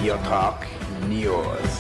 Real Talk News.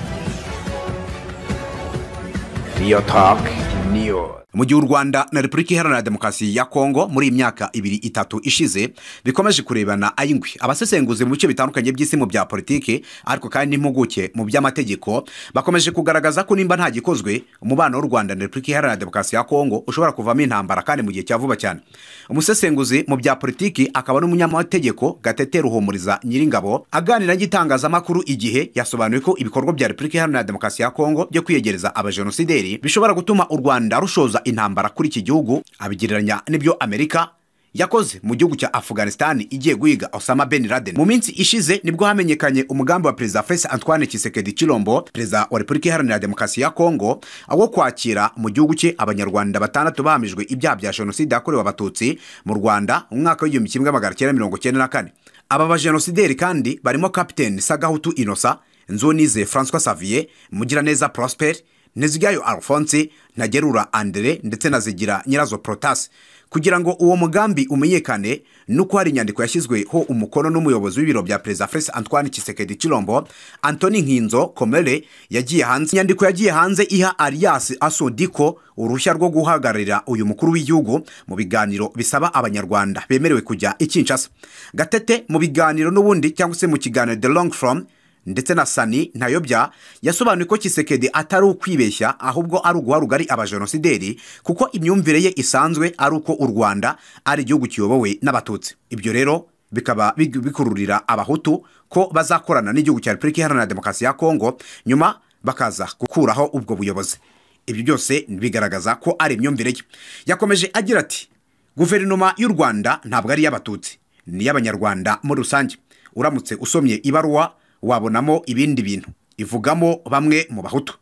Real Talk News. mu gihe u rwanda na repubulika iharanira demokarasi ya kongo muri iyi myaka ibiri itatu ishize bikomeje kurebana ay'ingwi abasesenguzi mu bice bitandukanye by'isi mu bya politiki ariko kandi n'impuguke mu by'amategeko bakomeje kugaragaza ko nimba nta gikozwe umubano w'u rwanda na repubulika iharanira demokarasi ya kongo ushobora kuvamo intambara kandi mu gihe cya vuba cyane umusesenguzi mu bya politiki akaba n'umunyamategeko gatete ruhumuriza nyiringabo aganira n'igitangazamakuru igihe yasobanuye ko ibikorwa bya repubulika iharanira demokarasi ya kongo byo kwiyegereza abajenosideri bishobora gutuma u rwanda rushoza intambara kuri iki gihugu abigereranya n'ibyo amerika yakoze mu gihugu cya afghanistan igiye guhiga osama ben laden mu minsi ishize nibwo hamenyekanye umugambi wa perezida fesi antoine kisekedi cirombo perezida wa repubulika iharanira demokarasi ya kongo wo kwakira mu gihugu cye abanyarwanda batandatu bahamijwe ibyaha bya jenoside yakorewe abatutsi mu rwanda mu mwaka w'igihumbi kimwe magana cyenda mirongo cyenda na kane aba bajenosideri kandi barimo kapiteni sagahutu inosa nzonize francois savier mugiraneza prosper ntizigayo alphonse ntagerura andere ndetse na zigira nyirazo protase kugira ngo uwo mugambi umenyekane nuko hari inyandiko yashyizweho umukono n'umuyobozi w'ibiro bya perezida furesi antoine kisekedi cirombo antoni nkinzo komere yagiye hanze inyandiko yagiye hanze iha alias asodiko uruhushya rwo guhagararira uyu mukuru w'igihugu mu biganiro bisaba abanyarwanda bemerewe kujya i kinshasa gatete mu biganiro n'ubundi cyangwa se mu kiganiro the long from ndetse na sani ntayobya yasobanuye ko kisekedi atari ukwibeshya ahubwo ari uguha rugari abajenosideri kuko imyumvire ye isanzwe ari uko u rwanda ari igihugu kiyobowe n'abatutsi ibyo rero bikaba big- bikururira abahutu ko bazakorana n'igihugu cya repubulika iharanira demokarasi ya kongo nyuma bakaza gukuraho ubwo buyobozi ibyo byose bigaragaza ko ari imyumvire ye yakomeje agira ati guverinoma y'u rwanda ntabwo ari iy'abatutsi ni iy'abanyarwanda muri rusange uramutse usomye ibaruwa wabonamo ibindi bintu ivugamo bamwe mu bahutu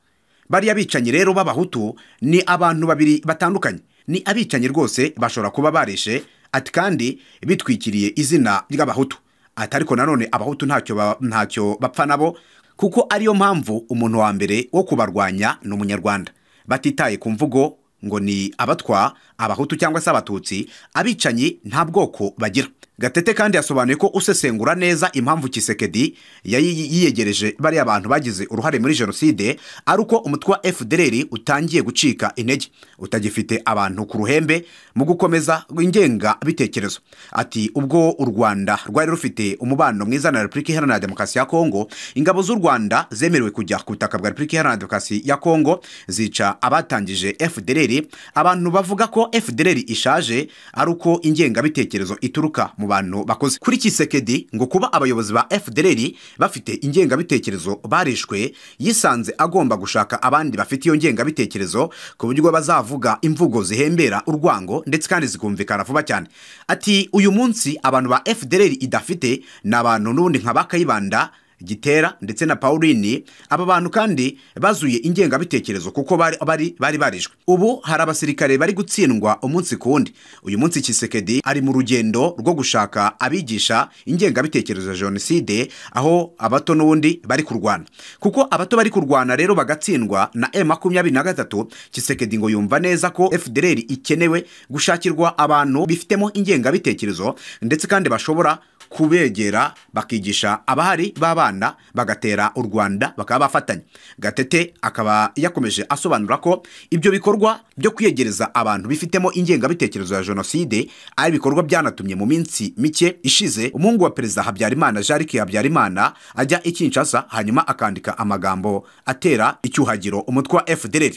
bariya bicanyi rero b'abahutu ni abantu babiri batandukanye ni abicanyi rwose bashobora kuba bareshe ati kandi bitwikiriye izina ry'abahutu ati ariko nanone abahutu ntacyo ba- ntacyo bapfa nabo kuko ariyo mpamvu umuntu wa mbere wo kubarwanya ni umunyarwanda batitaye ku mvugo ngo ni abatwa abahutu cyangwa se abatutsi abicanyi nta bwoko bagira gatete kandi yasobanuye ko usesengura neza impamvu kisekedi yayi- yiyegereje bariya bantu bagize uruhare muri jenoside ari uko umutwe wa fdr utangiye gucika intege utagifite abantu ku ruhembe mu gukomeza ingengabitekerezo ati ubwo u rwanda rwari rufite umubano mwiza na repubulika iharanira demokarasi ya kongo ingabo z'u rwanda zemerewe kujya ku butaka bwa repubulika iharanira demokarasi ya kongo zica abatangije fdr abantu bavuga ko fdr ishaje ari uko ingengabitekerezo ituruka mu bantu bakoze kuri kisekedi ngo kuba abayobozi ba fdr bafite ingengabitekerezo barishwe yisanze agomba gushaka abandi bafite iyo ngengabitekerezo ku buryo bazavuga imvugo zihembera urwango ndetse kandi zikumvikana vuba cyane ati uyu munsi abantu ba fdr idafite ni abantu n'ubundi nka ba kayibanda gitera ndetse na pauline aba bantu kandi bazuye ingengabitekerezo kuko bari bari bari barishwe ubu hari abasirikare bari gutsindwa umunsi ku wundi uyu munsi kisekedi ari mu rugendo rwo gushaka abigisha ingengabitekerezo ya jenoside aho abato n'ubundi bari kurwana kuko abato bari kurwana rero bagatsindwa na e makumyabiri na gatatu kisekedi ngo yumva neza ko fdr ikenewe gushakirwa abantu bifitemo ingengabitekerezo ndetse kandi bashobora kubegera bakigisha abahari b'abana bagatera u rwanda bakaba bafatanya gatete akaba yakomeje asobanura ko ibyo bikorwa byo kwiyegereza abantu bifitemo ingengabitekerezo ya jenoside ari ibikorwa byanatumye mu minsi mike ishize umuhungu wa perezida habyarimana jarike habyarimana ajya i kinshasa hanyuma akandika amagambo atera icyuhagiro umutwe wa fdr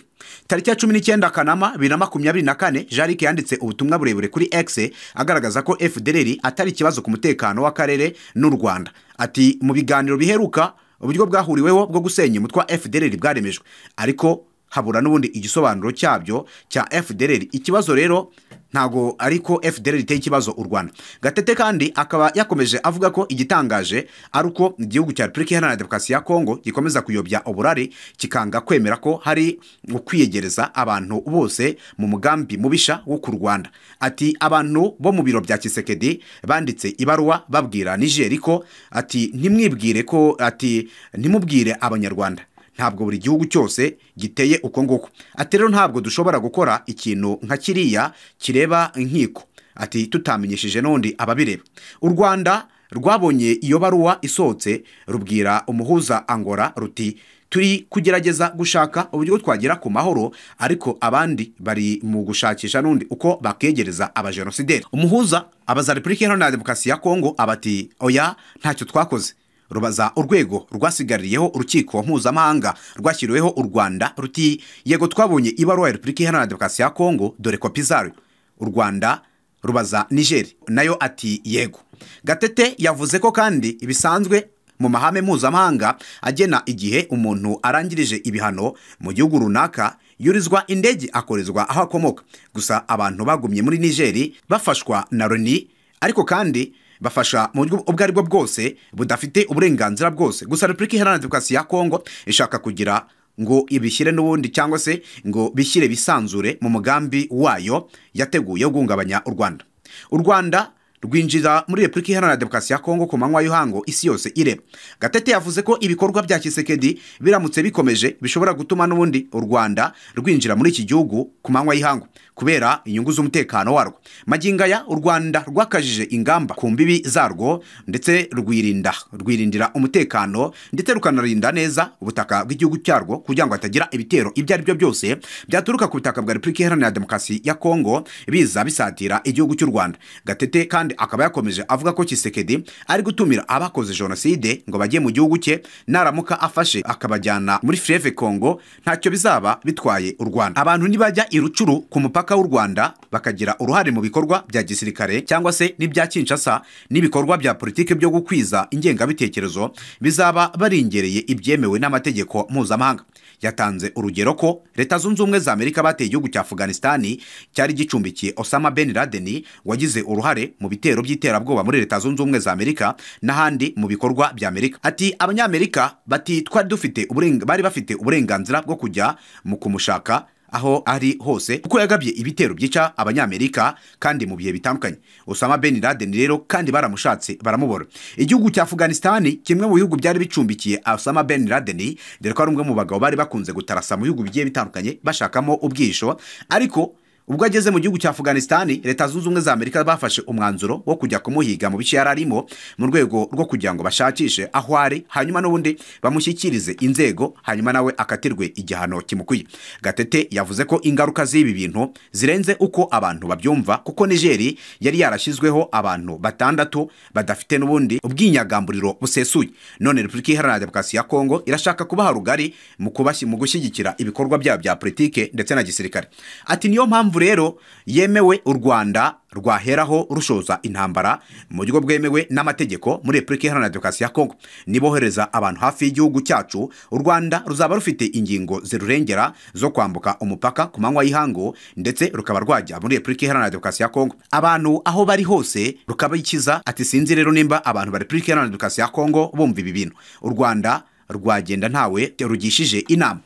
tariki ya cumi n'icyenda kanama bibiri na makumyabiri na kane jarike yanditse ubutumwa burebure kuri x agaragaza ko fdr atari ikibazo ku mutekano w'akarere n'u rwanda ati mu biganiro biheruka uburyo bwahuriweho bwo gusenya umutwe wa fdr bwaremejwe ariko habura n'ubundi igisobanuro cyabyo cya fdr ikibazo rero ntago ariko fdr iteye ikibazo u rwanda gatete kandi akaba yakomeje avuga ko igitangaje ari uko igihugu cya repubulika iharanira demokarasi ya kongo gikomeza kuyobya uburari kikanga kwemera ko hari ukwiyegereza abantu bose mu mugambi mubisha wo ku rwanda ati abantu bo mu biro bya kisekedi banditse ibaruwa babwira nigeri ko ati ntimwibwire ko ati ntimubwire abanyarwanda ntabwo buri gihugu cyose giteye uko nguko ati rero ntabwo dushobora gukora ikintu nka kiriya kireba inkiko ati tutamenyesheje n'undi ababireba u rwanda rwabonye iyo baruwa isohotse rubwira umuhuza angora ruti turi kugerageza gushaka uburyo twagera ku mahoro ariko abandi bari mu gushakisha n'undi uko bakegereza abajenosideri umuhuza abaza repubulika iharanira demokarasi ya kongo abati oya ntacyo twakoze rubaza urwego rwasigaririyeho urukiko mpuzamahanga rwashyiriweho u rwanda ruti yego twabonye ibaruwa ya repubulika iharanira demokarasi ya kongo dore kopi zayo u rwanda rubaza nigeri nayo ati yego gatete yavuze ko kandi bisanzwe mu mahame mpuzamahanga agena igihe umuntu arangirije ibihano mu gihugu runaka yurizwa indege akorezwa aho akomoka gusa abantu bagumye muri nigeri bafashwa na loni ariko kandi bafasha mu buryo ubwo ari bwo bwose budafite uburenganzira bwose gusa repubulika iharanira demokarasi ya kongo ishaka kugira ngo ibishyire n'ubundi cyangwa se ngo bishyire bisanzure mu mugambi wayo yateguye wo guhungabanya u rwanda u rwanda rwinjira muri repubulika iharanira demokarasi ya kongo ku manywa y'uhango isi yose ireba gatete yavuze ko ibikorwa bya kisekedi biramutse bikomeje bishobora gutuma n'ubundi u rwanda rwinjira muri iki gihugu ku manywa y'ihangu kubera inyungu z'umutekano warwo magingaya u rwanda rwakajije ingamba ku mbibi zarwo ndetse rwirinda rwirindira umutekano ndetse rukanarinda neza ubutaka bw'igihugu cyarwo kugira ngo hatagira ibitero ibyo ari byo byose byaturuka ku butaka bwa repubulika iharanira demokarasi ya kongo biza bisatira igihugu cy'u rwanda gatete kandi akaba yakomeje avuga ko kisekedi ari gutumira abakoze jenoside ngo bajye mu gihugu cye naramuka afashe akabajyana muri freve kongo ntacyo bizaba bitwaye u rwanda abantu nibajya i rucuru ku mupaka w'u rwanda bakagira uruhare mu bikorwa bya gisirikare cyangwa se n'ibya kinshasa n'ibikorwa bya politiki byo gukwiza ingengabitekerezo bizaba barengereye ibyemewe n'amategeko mpuzamahanga yatanze urugero ko leta zunze ubumwe za amerika bateye igihugu cya afganisitani cyari gicumbikiye osama ben laden wagize uruhare mu bitero by'iterabwoba muri leta zunze ubumwe za amerika n'ahandi mu bikorwa bya amerika ati abanyamerika bati twari dufite uburenga- bari bafite uburenganzira bwo kujya mu kumushaka aho ari hose kuko yagabye ibitero byica abanyamerika kandi mu bihe bitandukanye osama ben laden rero kandi baramushatse baramubora igihugu cya afganisitani kimwe mu bihugu byari bicumbikiye osama ben laden dore ko ari umwe mu bagabo bari bakunze gutarasa mu bihugu bigiye bitandukanye bashakamo ubwisho ariko ubwo ageze mu gihugu cya afganisitani leta zunze ubumwe za amerika bafashe umwanzuro wo kujya kumuhiga mu bice yari arimo mu rwego rwo kugira ngo bashakishe aho ari hanyuma n'ubundi bamushyikirize inzego hanyuma nawe akatirwe igihano kimukwiye gatete yavuze ko ingaruka z'ibi bintu zirenze uko abantu babyumva kuko nigeri yari yarashyizweho abantu batandatu badafite n'ubundi ubwinyagamburiro busesuye none repubulika iharanira demokarasi ya kongo irashaka kubaha rugari mu kubashyi- mu gushyigikira ibikorwa byabo bya politike ndetse na gisirikare ati niyo mpamvu rero yemewe u rwanda rwaheraho rushoza intambara mu buryo bwemewe n'amategeko muri repubulika iharanira demokarasi ya kongo nibohereza abantu hafi y'igihugu cyacu u rwanda ruzaba rufite ingingo zirurengera zo kwambuka umupaka ku manywa y'ihangu ndetse rukaba rwajya muri repubulika iharanira demokarasi ya kongo abantu aho bari hose rukabikiza ati sinzi rero nimba abantu ba repubulika iharanira demokarasi ya kongo bumva ibi bintu u rwanda rwagenda ntawe rugishije inama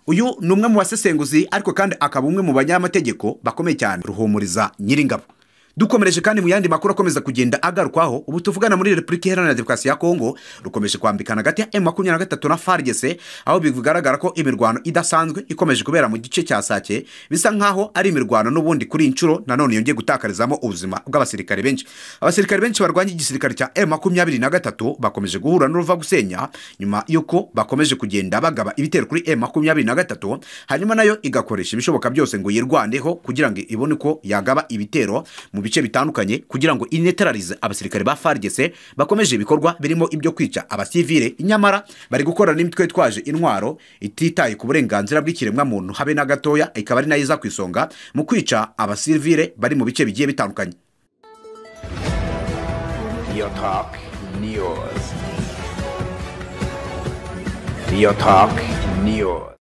uyu ni umwe mu basesenguzi ariko kandi akaba umwe mu banyamategeko bakomeye cyane ruhumuriza nyiringabo dukomereje kandi mu yandi makuru akomeza kugenda agarukwaho ubu tuvugana muri repubulika iharanira demokarasi ya kongo rukomeje kwambikana hagati ya emu makumyabiri na gatatu na fargese aho bigaragara ko imirwano idasanzwe ikomeje kubera mu gice cya sake bisa nkaho ari imirwano n'ubundi kuri iyi nshuro nanone yongeye gutakarizamo ubuzima bw'abasirikare benshi abasirikare benshi barwanya igisirikare cya emu makumyabiri na gatatu bakomeje guhura n'uruva gusenya nyuma y'uko bakomeje kugenda bagaba ibitero kuri emu makumyabiri na gatatu hanyuma nayo igakoresha ibishoboka byose ngo yirwaneho kugira ngo ibone uko yagaba ibitero mu bice bitandukanye kugira ngo ineterarize abasirikare ba fargese bakomeje ibikorwa birimo ibyo kwica abasivile nyamara bari gukorana n'imitwe itwaje intwaro ititaye ku burenganzira bw'ikiremwamuntu habe na gatoya ikaba ari nayo iza ku isonga mu kwica abasivile bari mu bice bigiye bitandukanye Real Talk News. Real Talk News.